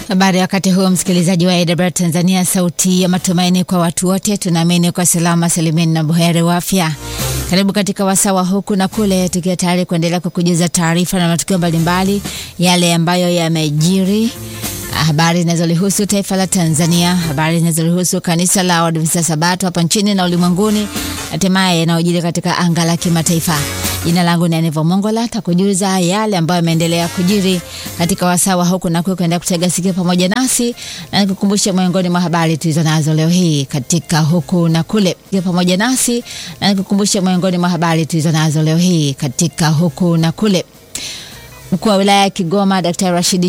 Habari wakati huu msikilizaji wa AWR Tanzania, sauti ya matumaini kwa watu wote. Tunaamini kwa salama salimini na buheri wa afya. Karibu katika wasawa huku na kule, tukiwa tayari kuendelea kukujuza taarifa na matukio mbalimbali yale ambayo yamejiri, habari zinazolihusu taifa la Tanzania, habari zinazolihusu kanisa la Waadventista Sabato hapa nchini na ulimwenguni, hatimaye yanayojiri katika anga la kimataifa. Jina langu ni Anevo Mongola, takujuza yale ambayo yameendelea kujiri katika wasawa huku na kule, kuendelea kutega sikio pamoja nasi na nikukumbusha miongoni mwa habari tulizo nazo leo hii katika huku na kule pamoja nasi na nikukumbusha miongoni mwa habari tulizo nazo leo hii katika huku na kule. Mkuu wa wilaya ya Kigoma Daktari Rashidi